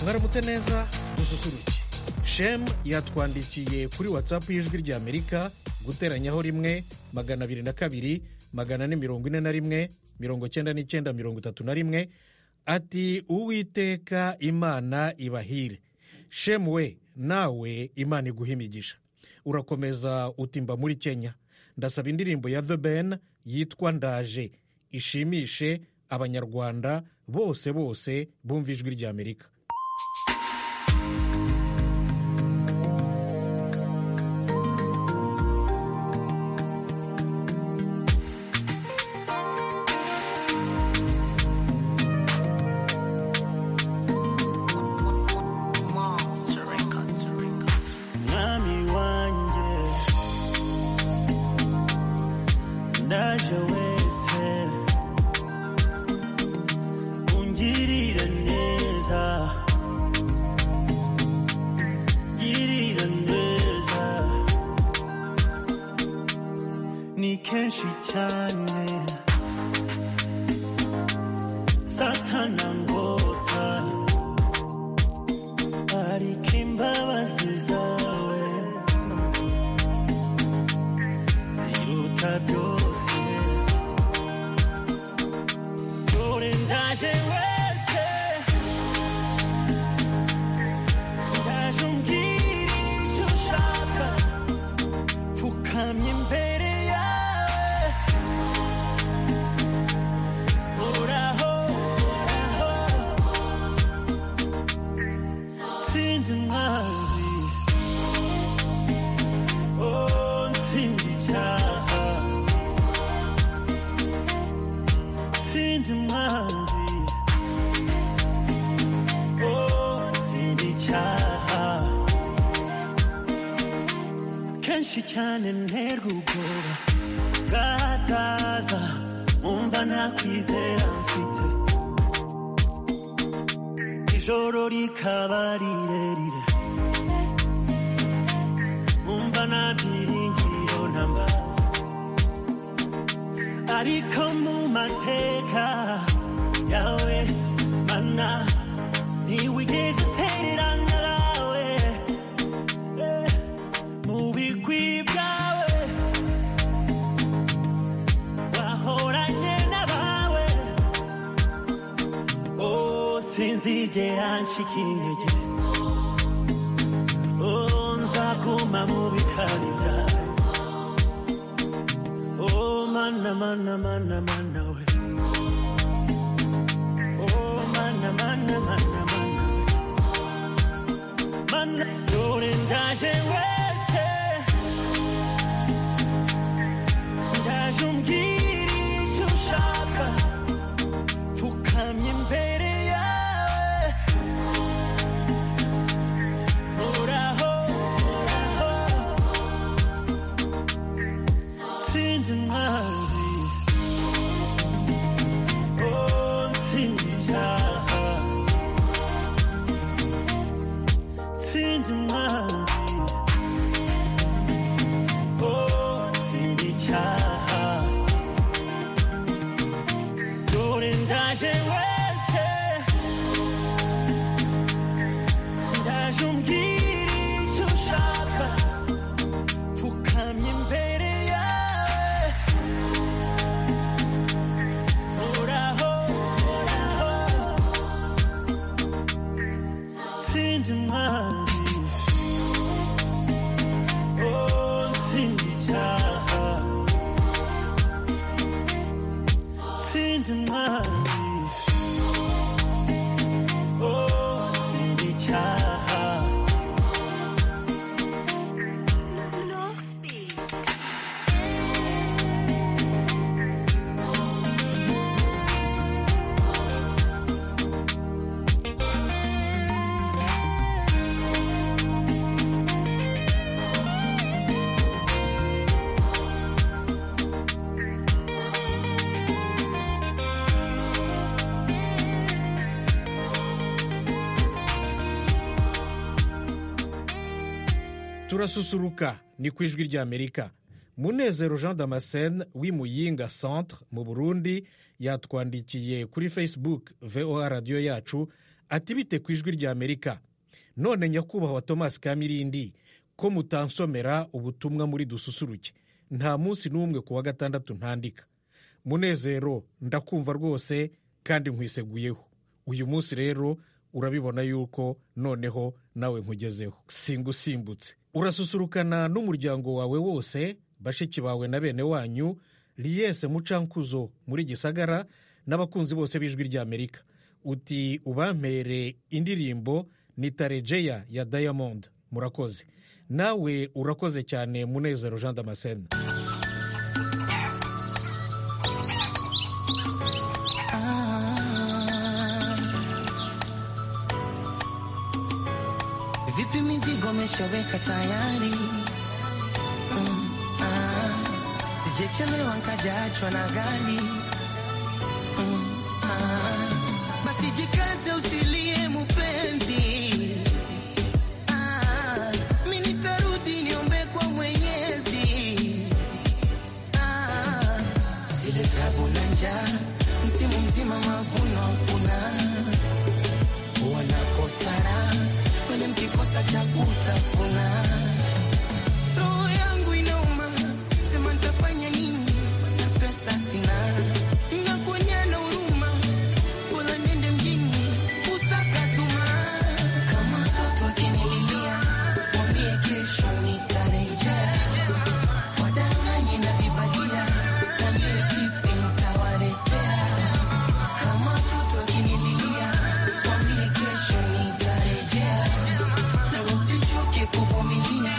mwaramutse neza dususuruke shemu yatwandikiye kuri watsapu y'ijwi ry'amerika guteranyaho rimwe magana abiri na kabiri magana ane mirongo ine na rimwe mirongo icyenda n'icyenda mirongo itatu na rimwe ati uwiteka imana ibahire shemu we nawe imana iguha imigisha urakomeza utimba muri kenya ndasaba indirimbo ya the ben yitwa ndaje ishimishe abanyarwanda bose bose bumva ijwi ry'amerika mwami wanjye ndaje wese ungirira neza girira neza ni kenshi cyane satana ngota ariko imbabazi zawe ziruta byose dore ndaje wese ndaje umbwira icyo ushaka pfukamye imbere yawe horaho horaho Sindi mwanzi Oh nsindi icyaha Sindi mwanzi Oh nsindi icyaha Kenshi cyane nterwa ubwoba bwazaza Umva nta kwizera mfite ijoro rikaba rirerire umva nta byiringiro ntamba ariko mu mateka yawe mana ntiwigeze utererana nawe Eh, mu bigwi byawe wahoranye n'abawe Oh, sinzigera ncika intege Oh, nzaguma mu bikari byawe Oh, mana mana mana mana we Oh, mana mana mana mana we Mana dore ndaje wese Ndaje umbwira icyo ushaka pfukamye imbere yawe horaho horaho sindi mwanzi oh nsindi icyaha sindi mwanzi oh nsindi icyaha dore ndaje wese ndaje umbwira icyo ushaka pfukamye imbere yawe horaho horaho sindi mwanzi oh sindi icyaha sindi mwanzi oh sindi icyaha turasusuruka ni ku ijwi ry'amerika munezero jean damascene w'imuyinga centre mu burundi yatwandikiye kuri facebook voa radiyo yacu ati bite ku ijwi ry'amerika none nyakubahwa thomas kamirindi ko mutansomera ubutumwa muri dususuruke nta munsi n'umwe ku wa gatandatu ntandika munezero ndakumva rwose kandi nkwiseguyeho uyu munsi rero urabibona yuko noneho nawe nkugezeho singusimbutse urasusurukana n'umuryango wawe wose bashiki bawe na bene wanyu riyese mucankuzo muri gisagara n'abakunzi bose b'ijwi ry'amerika uti ubampere indirimbo ni tarejeya ya diamond murakoze nawe urakoze cyane munezero jean damascene Vipi mizigo meshaweka tayari? Mm, ah. Sijechelewa nkajaachwa na gari. Mm, ah. Basi jikaze usilie mupenzi. Ah, mi nitarudi niombe kwa Mwenyezi. Ah, zile tabu na njaa, msimu mzima mavuno hakuna wanakosana wenye mkikosa cha kutafuna. Roho yangu inauma, sema nitafanya nini na pesa sina, nakuonyana huruma, bora niende mjini kusaka tuma. Kama mtoto akinililia, mwambie kesho nitarejea, wadanganye na vibagia, mwambie kipi nitawaletea kama mtoto akinililia, mwambie kesho nitarejea, na usichoke kuvumilia.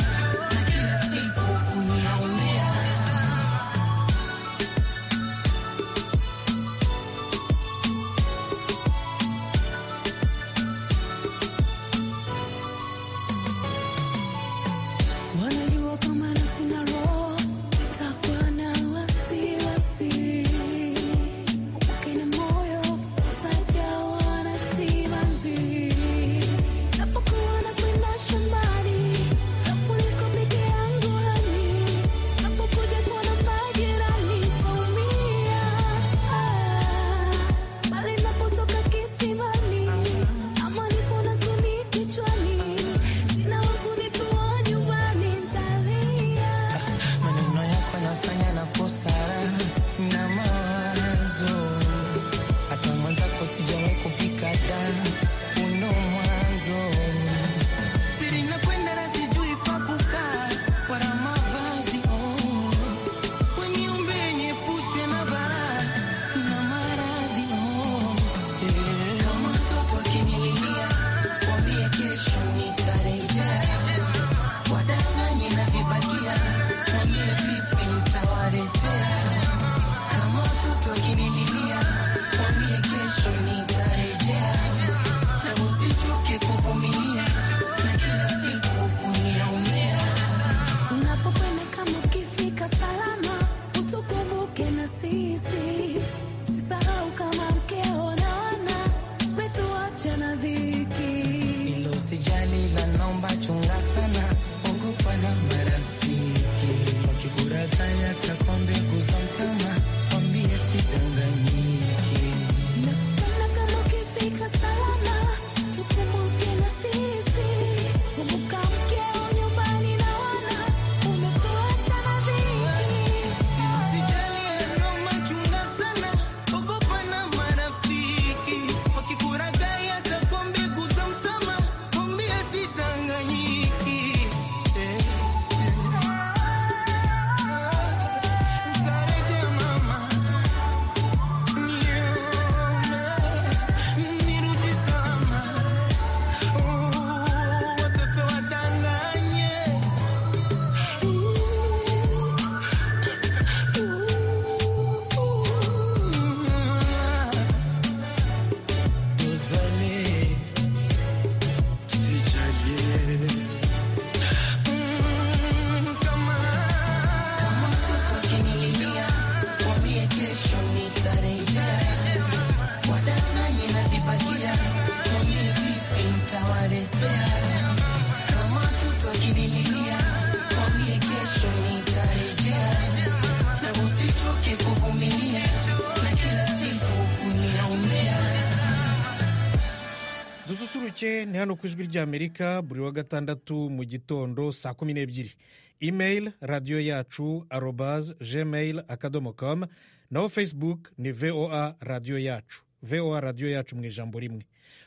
make ni hano ku ijwi ry'amerika buri wa gatandatu mu gitondo saa kumi n'ebyiri email radiyo yacu arobaz gmail akadomo com naho facebook ni voa radiyo yacu voa radiyo yacu mu ijambo rimwe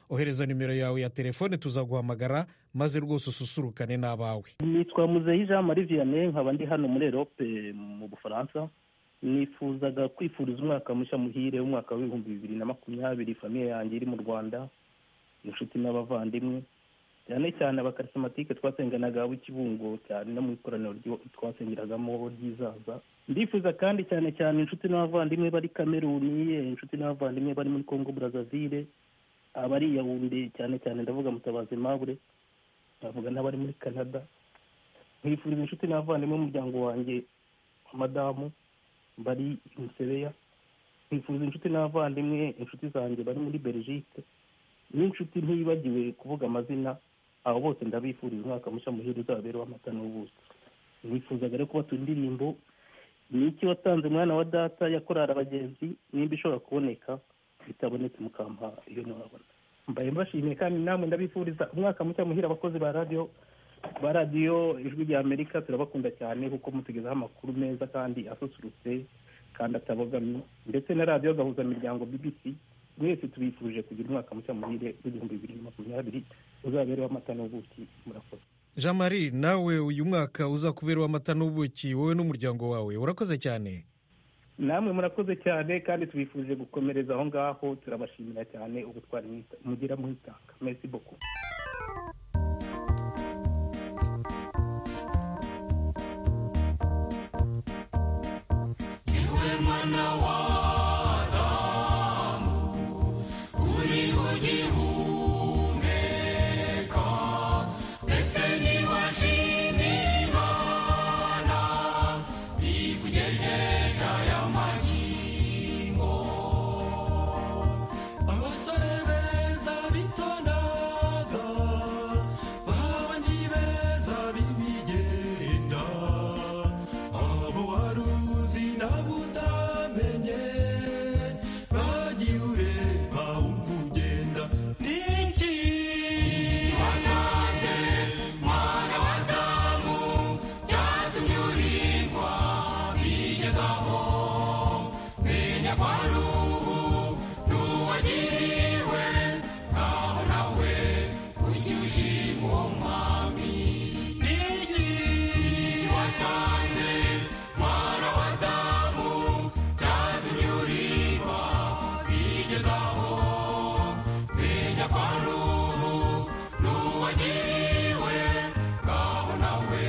ohereza nimero yawe ya telefone tuzaguhamagara maze rwose ususurukane n'abawe nitwa muzeyi jean marie vianney nkaba ndi hano muri erope mu bufaransa nifuzaga kwifuriza umwaka mushya muhire w'umwaka w'ibihumbi bibiri na makumyabiri famiye yanjye iri mu rwanda inshuti n'abavandimwe cyane cyane abakarisomatike twasenganaga b'ikibungo cyane no mu ikoraniro twasengeragamo ryizaza ndifuza kandi cyane cyane inshuti n'abavandimwe bari kameruni inshuti n'abavandimwe bari muri kongo burazavire abari yawunde cyane cyane ndavuga mutabazi mabure ndavuga n'abari muri canada nkwifuriza inshuti n'abavandimwe b'umuryango wanjye madamu bari musebeya nkwifuriza inshuti n'abavandimwe inshuti zanjye bari muri belgique n'inshuti ntiyibagiwe kuvuga amazina abo bose ndabifuriza umwaka mushya muhire uzabereho amata n'ubuso nifuzaga rero kuba indirimbo ni iki watanze umwana wa data yakorara abagenzi nimba ishobora kuboneka itabonetse mukampa iyo ntiwabona mbaye mbashimiye kandi namwe ndabifuriza umwaka mushya muhire abakozi ba radiyo ba radiyo ijwi rya amerika turabakunda cyane kuko mutugezaho amakuru meza kandi asusurutse kandi atabogamye ndetse na radiyo gahuzamiryango bbc mwese tubifuje kugira umwaka mushya muhire w'igihumbi bibiri na makumyabiri uzabereho amata n'ubuki murakoze jean marie nawe uyu mwaka uzakubera amata n'ubuki wowe n'umuryango wawe urakoze cyane namwe murakoze cyane kandi tubifuje gukomereza aho ngaho turabashimira cyane ubutwari mugira mwitanga mesi boko abasore beza bitondaga babandi beza b'imigenda abo wari uzi nabo utamenye bagiye ureba wumva ugenda n'iki wanaze mwana wa damu byatumye urigwa bigezaho menya ko ari ubu n'uwagiriwe ngaho nawe ujye ushima uwo mwami n'iki watanze mwana wa damu byatumye urigwa bigezaho menya ko ari ubu n'uwagiriwe ngaho nawe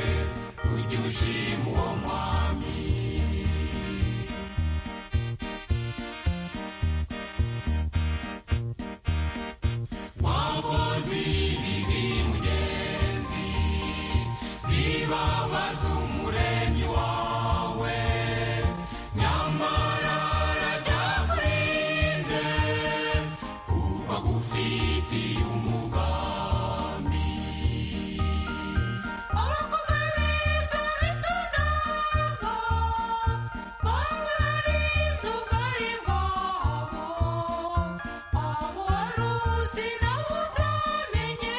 ujye ushima uwo mwami wakoze ibibi mugenzi bibabaza umuremyi wawe nyamara arajyakurinze kuba gufitiye umugambi abakobwa beza bitondaga bamwe barinze ubwari bwabo abo wari uzi nawe utamenye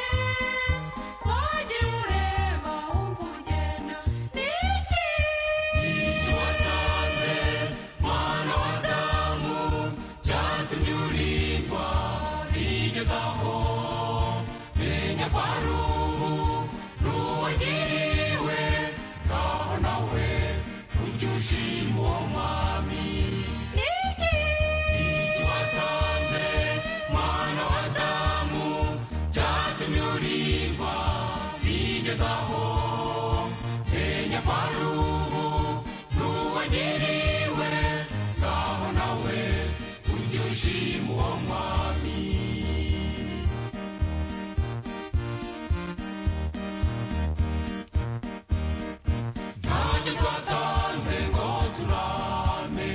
wagira ureba wumva ugenda niki icyo watanze mwana wa damu byatumye urindwa bigezaho menya ko ari ubu n'uwagiriwe ngaho nawe ujye ushima uwo mwami niki icyo watanze mwana wa damu byatumye urindwa bigezaho menya ko ari ubu n'uwagiriwe ngaho nawe ujye ushima uwo mwami ntacyo twatanze ngo turame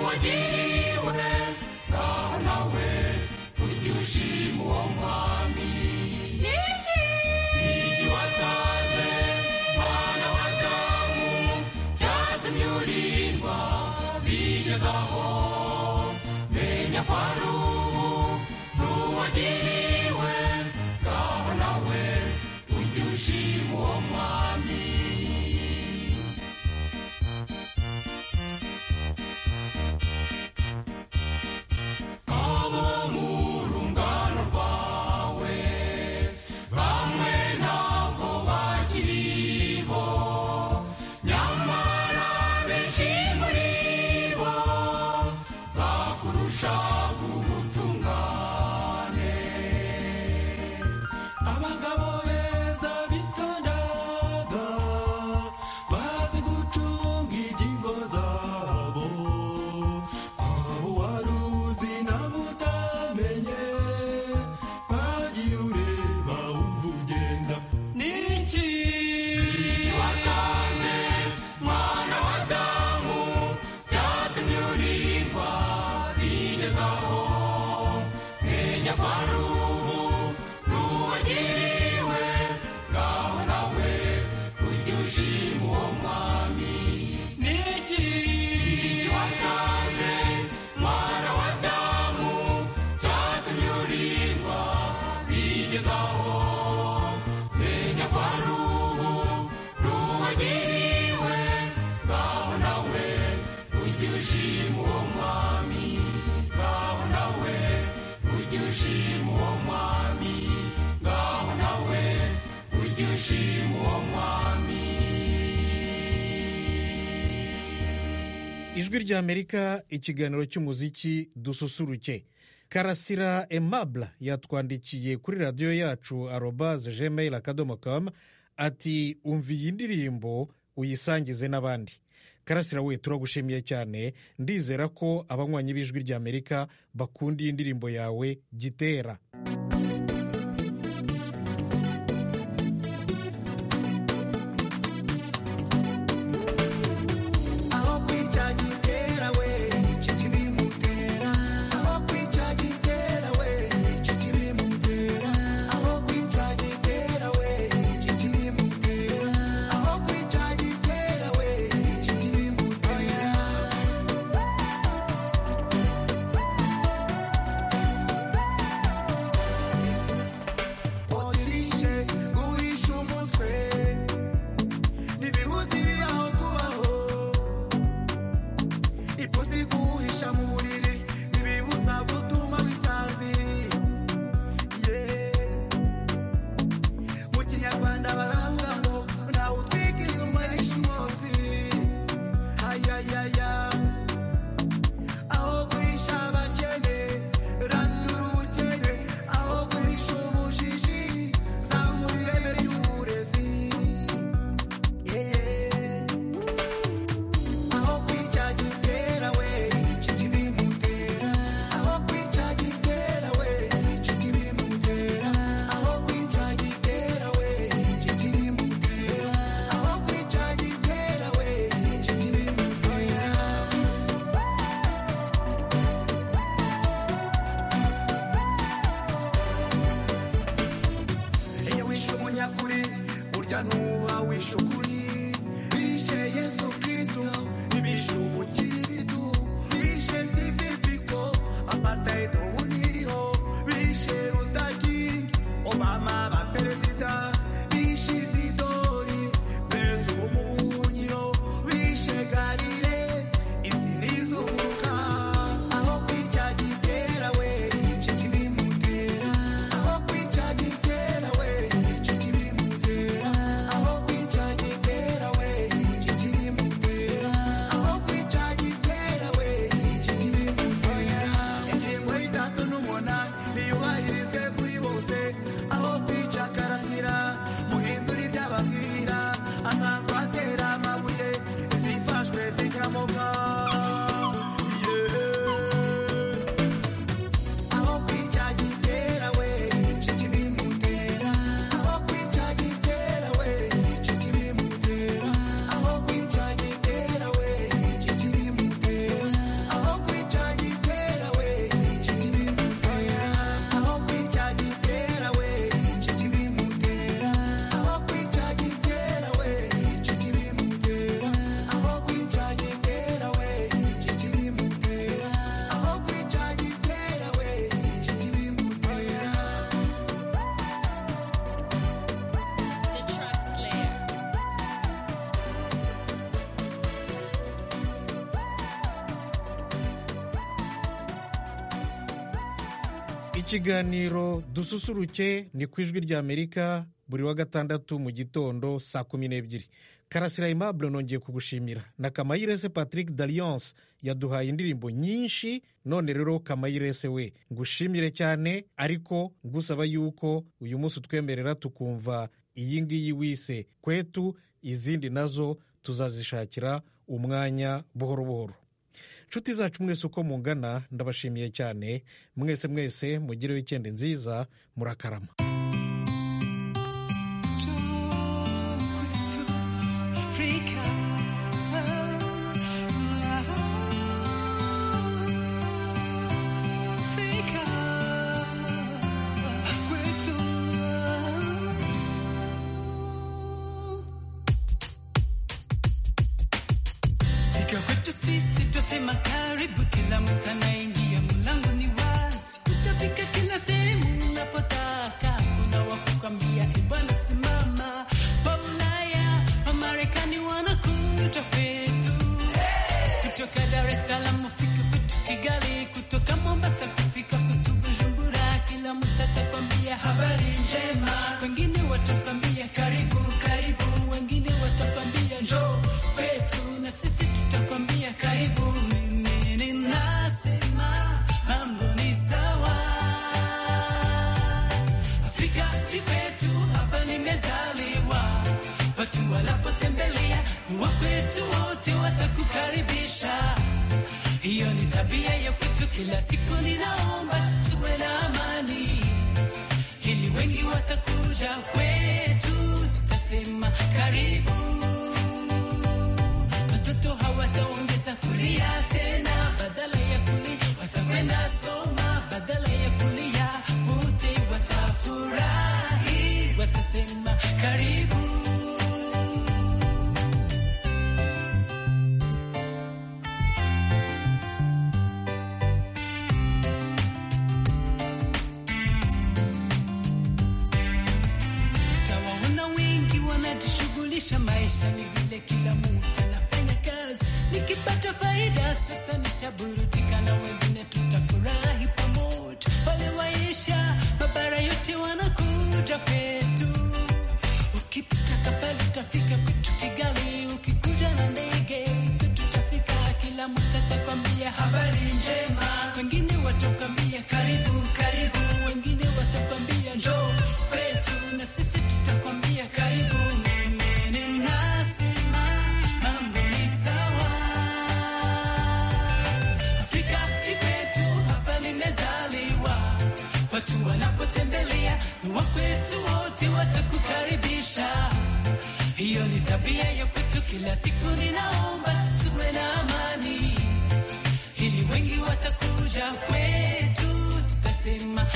wagiriwe ngaho nawe urya ushima uwo mwami niki igi watanze mwana w'adamu byatumye urindwa bigezaho menya ko ari ubu n'uwagiriwe ngaho nawe urya ushima uwo mwami abo mu rungano rwawe bamwe ntabwo bakiriho nyamara benshi muri bo bakurusha ubutungane abagabo beza bitondaga bazi gucunga ingingo zabo abo wari uzi nabo utamenye bagiye ureba wumva ugenda niki watanze mwana wa damu byatumye urindwa bigezaho menya ko ari ubu n'uwagiriwe ngaho nawe ujye ushima uwo mwami niki watanze mwana wa damu byatumye urindwa bigezaho menya ko ari ubu n'uwagiriwe ngaho nawe ujye ushima uwo mwami ngaho nawe ujye ushima uwo mwami ngaho nawe ujye ushima uwo mwami ijwi ry'amerika ikiganiro cy'umuziki dususuruke karasira emabla yatwandikiye kuri radiyo yacu arobaze gmail akadomo kamu ati umva iyi ndirimbo uyisangize n'abandi karasira we turagushimiye cyane ndizera ko abanywanyi b'ijwi ry'amerika bakunda iyi ndirimbo yawe gitera aho kwica gitera we iki kibimutera aho kwica gitera we iki kibimutera aho kwica gitera we iki kibimutera aho kwica gitera we iki kibimutera otishe guhisha umutwe ntibibuziye aho kubaho ipusi guhisha mu buriri ntibibuza gutuma bisazi Yeah. mu kinyarwanda baravuga ngo ntawe utwika inyuma y'ishimotsi ayayaya aho guhisha abakene ranura ubukene aho guhisha ubujiji zamura ireme ry'uburezi yeah. aho kwica gitera we ikiganiro dususuruke ni ku ijwi ry'amerika buri wa gatandatu mu gitondo saa kumi n'ebyiri karasira aimable nongeye kugushimira na kamayirese patrick dalliance yaduhaye indirimbo nyinshi none rero kamayirese we ngushimire cyane ariko ngusaba yuko uyu munsi utwemerera tukumva iyi ngiyi wise kwetu izindi nazo tuzazishakira umwanya buhoro buhoro nshuti zacu mwese uko mungana ndabashimiye cyane mwese mwese mugire wikendi nziza murakarama Fika kwetu sisi twasema karibu, kila mtu anaingia, mlango ni wazi, utafika kila sehemu unapotaka. Kuna wakukwambia "Eh, bwana simama, pa Ulaya pa Marekani wanakuta kwetu, kutoka Dar es Salaam ufika kwetu Kigali, kutoka Mombasa kufika kwetu Bujumbura, kila mtu atakwambia habari njema, wengine watakwambia karibu karibu, wengine watakwambia njoo kwetu na sisi tutakwambia karibu. Mimi ninasema mambo ni sawa, Afrika ni kwetu, hapa nimezaliwa, watu wanapotembelea ni wa kwetu, wote watakukaribisha. Hiyo ni tabia ya kwetu, kila siku ninaomba tuwe na amani ili wengi watakuja kwetu, tutasema karibu. Watoto hawataongeza kulia tena, badala ya kulia watakwenda soma, badala ya kulia wote watafurahi, watasema karibu. Utawaona wengi wanajishughulisha maisha, ni vile kila mtu anafanya kazi. Nikipata faida sasa nitaburudika, na wengine tutafurahi pamoja. Wale waisha mabara yote wanakuja kwetu. Ukipita Kampala utafika kwetu Kigali, ukikuja na ndege kwetu utafika. Kila mtu atakwambia habari njema, wengine watakwambia karibu karibu, wengine watakwambia njoo kwetu, na sisi tutakwambia karibu. Mimi ninasema mambo ni sawa, Afrika ni kwetu, hapa nimezaliwa, watu wanapotembelea ni wa kwetu, wote watakukaribisha. Hiyo ni tabia ya kwetu, kila siku ninaomba tuwe na amani, ili wengi watakuja kwetu, tutasema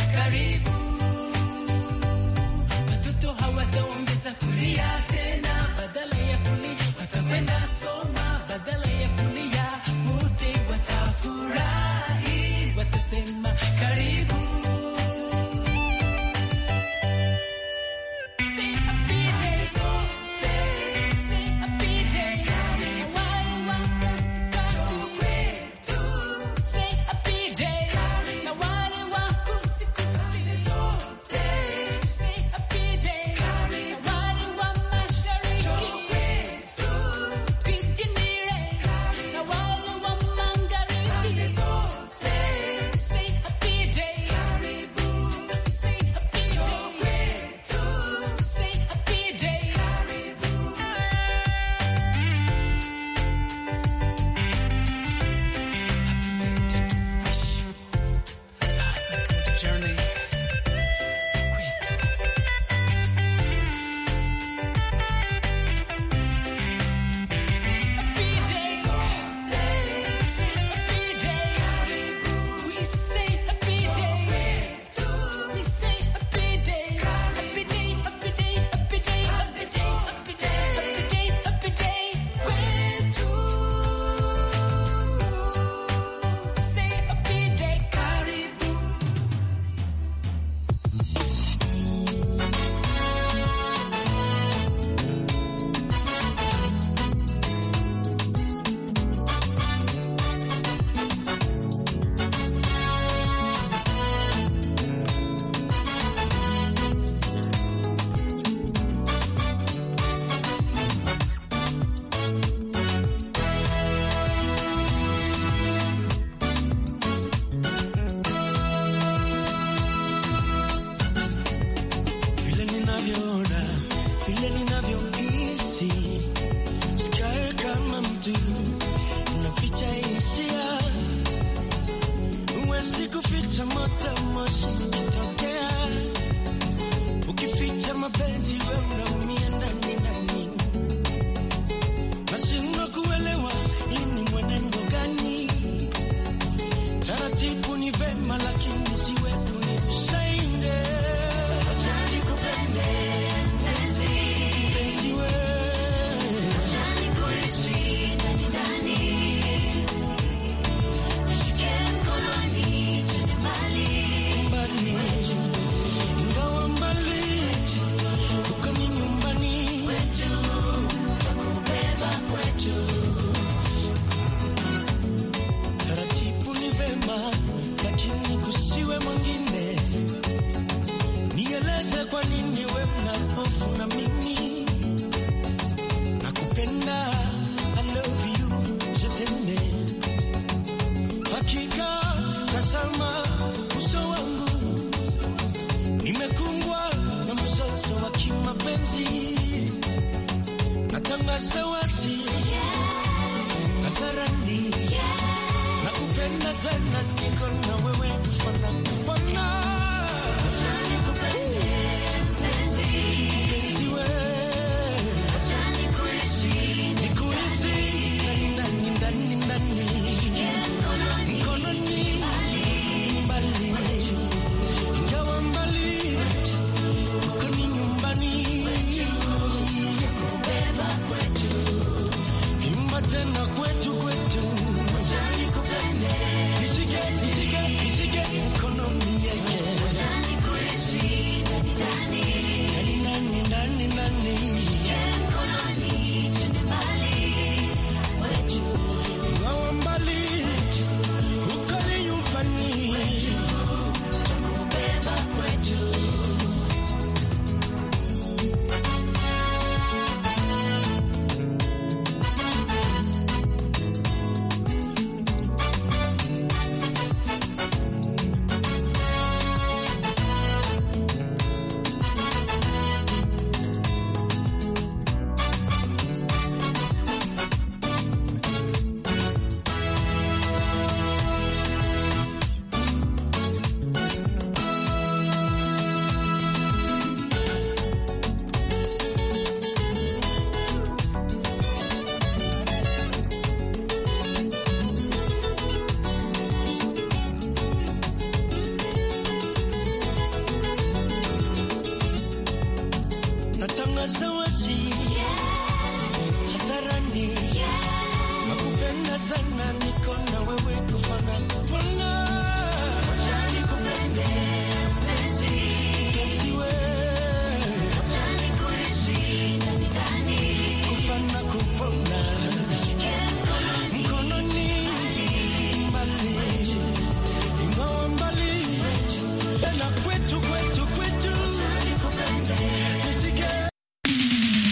ukificha moto moshi ukitokea, ukificha mapenzi we unaumia ndani ndani, nashindwa kuelewa hii ni mwenendo gani? Taratibu ni vema, lakini si wetu ni usainde mpenzi we mbali ingawa mbali kuko ni nyumbani kwetu takubeba kwetu taratibu ni vema lakini kusiwe mwingine nieleze kwa nini we mna hofu na mimi nakupenda I love you je t'aime Hakika tazama uso wangu, nimekumbwa na mzozo wa kimapenzi. Natangaza wazi hadharani, nakupenda sana, niko na wewe kufanana